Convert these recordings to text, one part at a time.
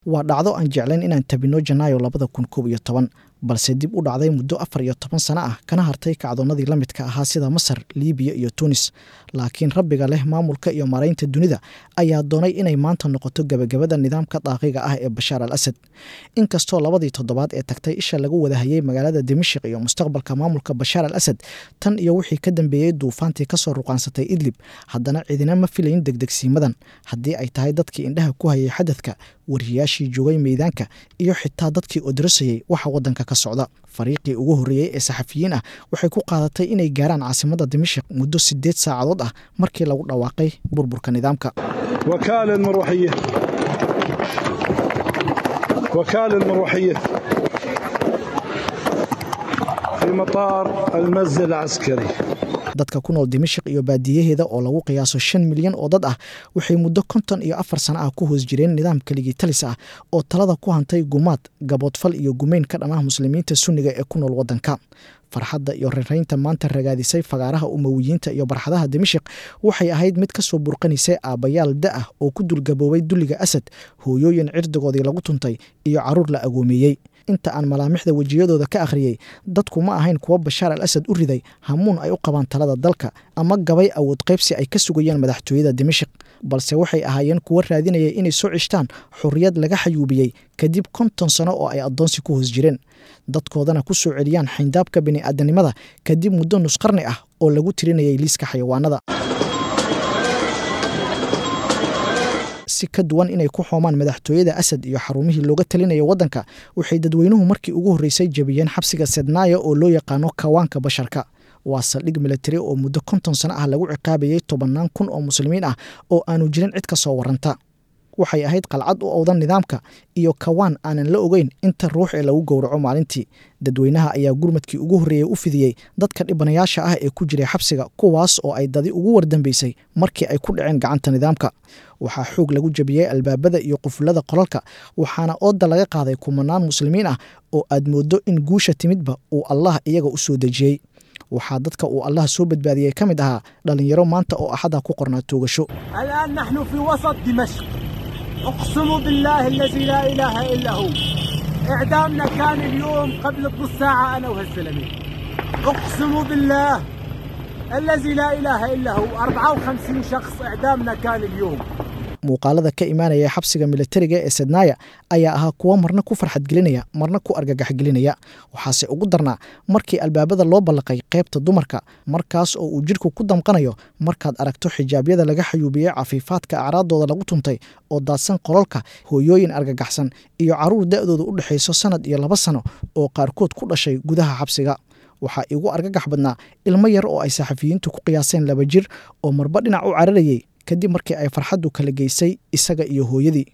waa dhacdo aan jeclayn inaan tabino janaayo labada kun koob iyo toban balse dib u dhacday muddo afar iyo toban sano ah kana hartay kacdoonnadii la midka ahaa sida masar liibiya iyo tunis laakiin rabbiga leh maamulka iyo maraynta dunida ayaa doonay inay maanta noqoto gebagabada nidaamka daaqiga ah ee bashaar al asad inkastoo labadii toddobaad ee tagtay isha lagu wadahayey magaalada dimashik iyo mustaqbalka maamulka bashaar al asad tan iyo wixii ka dambeeyey duufaantii kasoo ruqaansatay idlib haddana cidina ma filayn degdegsiimadan haddii ay tahay dadkii indhaha ku hayay xadadka wariyayaashii joogay meydaanka iyo xitaa dadkii odrasayey waxa wadanka ka socda fariiqii ugu horreeyey ee saxafiyiin ah waxay ku qaadatay inay gaaraan caasimadda dimashik muddo siddeed saacadood ah markii lagu dhawaaqay burburka nidaamka وكالة المروحية وكالة المروحية في مطار المسجد العسكري dadka ku nool dimashik iyo baadiyaheeda oo lagu qiyaaso shan milyan oo dad ah waxay muddo konton iyo afar sano ah ku hoos jireen nidaam keligii talis ah oo talada ku hantay gumaad gaboodfal iyo gumeyn ka dhamah muslimiinta sunniga ee ku nool waddanka farxadda iyo raraynta maanta ragaadisay fagaaraha umawiyiinta iyo barxadaha dimashik waxay ahayd mid ka soo burqanaysay aabbayaal da ah oo ku dulgaboobay dulliga asad hooyooyin cirdigoodii lagu tuntay iyo carruur la agoomeeyey inta aan malaamixda wejiyadooda ka akhriyey dadku ma ahayn kuwa bashaar al asad u riday hamuun ay u qabaan talada dalka ama gabay awood qaybsi ay ka sugayaan madaxtooyada dimashik balse waxay ahaayeen kuwa raadinaya inay soo cishtaan xorriyad laga xayuubiyey kadib konton sano oo ay addoonsi ku hoos jireen dadkoodana ku soo celiyaan xayndaabka bini'aadanimada kadib muddo nusqarni ah oo lagu tirinayay liiska xayawaanada si ka duwan inay ku xoomaan madaxtooyada asad iyo xarumihii looga talinaya waddanka waxay dadweynuhu markii ugu horreysay jebiyeen xabsiga sednaaya oo loo yaqaano kawaanka basharka waa saldhig milatari oo muddo konton sano ah lagu ciqaabayey tobannaan kun oo muslimiin ah oo aanu jirin cid ka soo warranta waxay ahayd qalcad u owdan nidaamka iyo kawaan aanan la ogeyn inta ruux ee lagu gowraco maalintii dadweynaha ayaa gurmadkii ugu horreeyey u fidiyey dadka dhibanayaasha ah ee ku jiray xabsiga kuwaas oo ay dadi ugu wardambeysay markii ay ku dhaceen gacanta nidaamka waxaa xoog lagu jebiyey albaabada iyo qufulada qolalka waxaana ooda laga qaaday kumanaan muslimiin ah oo aad mooddo in guusha timidba uu allah iyaga u soo dejiyey waxaa dadka uu allah soo badbaadiyey ka mid ahaa dhallinyaro maanta oo axada ku qornaa toogasho الآن نحن في وسط دمشق أقسم بالله الذي لا إله إلا هو إعدامنا كان اليوم قبل نص ساعة أنا وهالزلمة أقسم بالله الذي لا إله إلا هو 54 شخص إعدامنا كان اليوم muuqaalada ka imaanaya xabsiga milatariga ee sednaaya ayaa ahaa kuwo marna ku farxad gelinaya marna ku argagax gelinaya waxaase ugu darnaa markii albaabada loo ballaqay qaybta dumarka markaas oo uu jidhku ku damqanayo markaad aragto xijaabyada laga xayuubiyey cafiifaadka acraadooda lagu tuntay oo daadsan qololka hooyooyin argagaxsan iyo carruur da'dooda u dhexayso sannad iyo laba sano oo qaarkood ku dhashay gudaha xabsiga waxaa igu argagax badnaa ilmo yar oo ay saxafiyiintu ku qiyaaseen laba jir oo marba dhinac u cararayey kadib markii ay farxaddu kala geysay isaga iyo hooyadii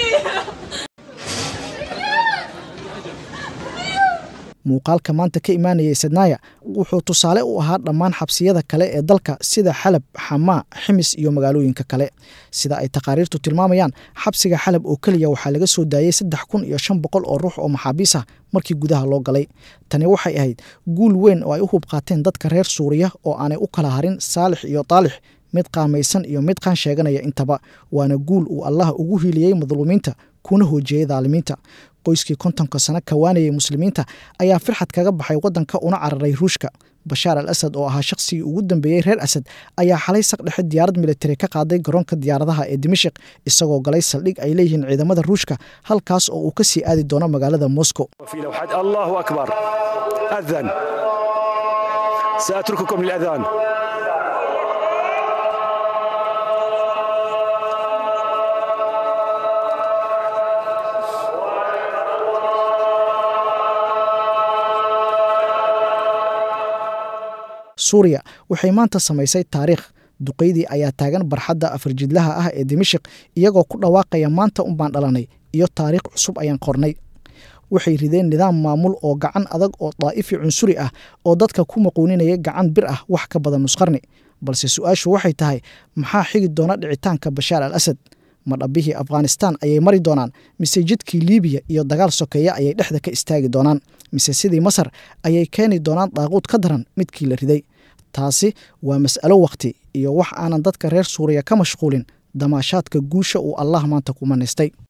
muuqaalka maanta ka imaanayay sednaaya wuxuu tusaale u ahaa dhammaan xabsiyada kale ee dalka sida xalab xamaa ximis iyo magaalooyinka kale sida ay taqaariirtu tilmaamayaan xabsiga xalab oo keliya waxaa laga soo daayey saddex kun iyo shan boqol oo ruux oo maxaabiis ah markii gudaha loo galay tani waxay ahayd guul weyn oo ay u hub qaateen dadka reer suuriya oo aanay u kala harin saalix iyo taalix mid qaamaysan iyo mid qaan sheeganaya intaba waana guul uu allah ugu hiiliyey madluumiinta kuna hoojiyey daalimiinta qoyskii kontonka sano kawaanayay muslimiinta ayaa firxad kaga baxay waddanka una cararay ruushka bashaar al asad oo ahaa shaqsigii ugu dambeeyey reer asad ayaa xalay saqdhexe diyaarad militari ka qaaday garoonka diyaaradaha ee dimashik isagoo galay saldhig ay leeyihiin ciidamada ruushka halkaas oo uu ka sii aadi doono magaalada moscow في لوحات الله أكبر أذن سأترككم للأذان suuriya waxay maanta samaysay taariikh duqeydii ayaa taagan barxadda afarjidlaha ah ee dimashik iyagoo ku dhawaaqaya maanta unbaan dhalanay iyo taariikh cusub ayaan qornay waxay rideen nidaam maamul oo gacan adag oo daa'ifi cunsuri ah oo dadka ku maquuninaya gacan bir ah wax ka badan nusqarni balse su-aashu waxay tahay maxaa xigi doona dhicitaanka bashaar al asad ma dhabbihii afghanistaan ayay mari doonaan mise jidkii liibiya iyo dagaal sokeeya ayay dhexda ka istaagi doonaan mise sidii masar ayay keeni doonaan daaquud ka daran midkii la riday taasi waa mas'alo wakhti iyo wax aanan dadka reer suuriya ka mashquulin damaashaadka guusha uu allah maanta ku manaystay